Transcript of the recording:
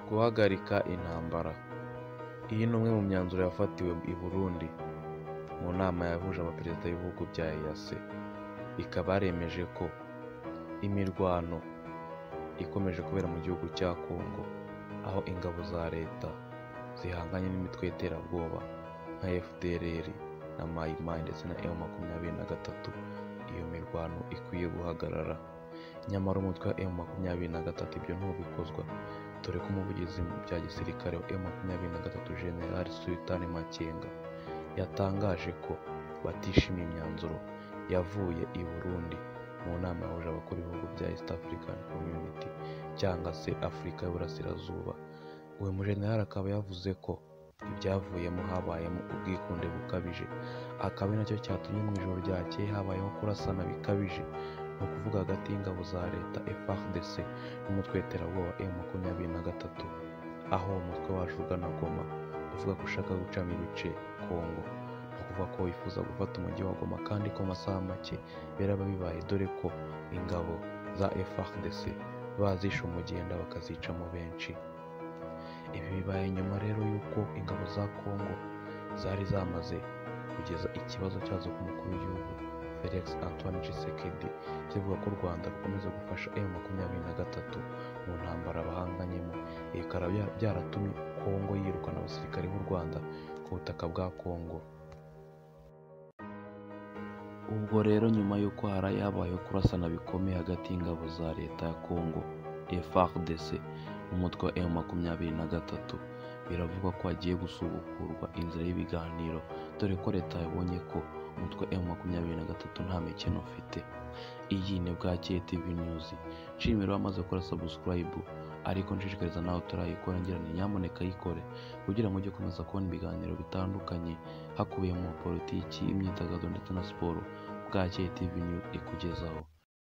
guhagarika intambara iyi ni umwe mu myanzuro yafatiwe i burundi mu nama yahuje abaperezida b'ibihugu bya EAC ikaba yaremeje ko imirwano ikomeje kubera mu gihugu cya Congo aho ingabo za leta zihanganye n'imitwe y'iterabwoba nka FDLR na Mai Mai ndetse na M makumyabiri na gatatu iyo mirwano ikwiye guhagarara nyamara umutwe wa M makumyabiri na gatatu ibyo ntubikozwa dore ko umuvugizi mu bya gisirikare wa M makumyabiri na gatatu General Sultan Makenga yatangaje ko batishimiye imyanzuro yavuye i Burundi mu nama yahuje abakora ibihugu bya East African Community cyangwa se Afurika y'Uburasirazuba uyu mujenerali akaba yavuze ko ibyavuyemo habayemo ubwikunde bukabije akaba ari nacyo cyatumye mu ijoro ryakeye habayeho kurasana bikabije ni ukuvuga hagati y'ingabo za leta FARDC n'umutwe w'iterabwoba M makumyabiri na gatatu aho uwo mutwe waje ugana Goma uvuga ko ushaka gucamo ibice Congo ni ukuvuga ko wifuza gufata umujyi wa Goma kandi ko amasaha make biraba bibaye dore ko ingabo za FARDC bazishe umugenda bakazicamo benshi ibi bibaye nyuma rero y'uko ingabo za Congo zari zamaze kugeza ikibazo cyazo ku mukuru w'igihugu Felix Antoine Tshisekedi zivuga ko u Rwanda rukomeza gufasha M makumyabiri na gatatu mu ntambara bahanganyemo ibi bikaba bya- byaratumye Congo yirukana abasirikare b'u Rwanda ku butaka bwa Congo ubwo rero nyuma y'uko haraye habayeho kurasana bikomeye hagati y'ingabo za leta ya Congo FARDC n'umutwe wa M makumyabiri na gatatu biravugwa ko hagiye gusubukurwa inzira y'ibiganiro dore ko leta yabonye ko umutwe wa M makumyabiri na gatatu nta mikino ufite iyi ni bwakeye TV News nshimira wamaze gukora subscribe ariko nshishikariza nawe utarayikora ngira ni nyamuneka yikore kugira ngo ujye ukomeza kubona ibiganiro bitandukanye hakubiyemo politiki imyidagaduro ndetse na siporo bwakeye TV News ikugezaho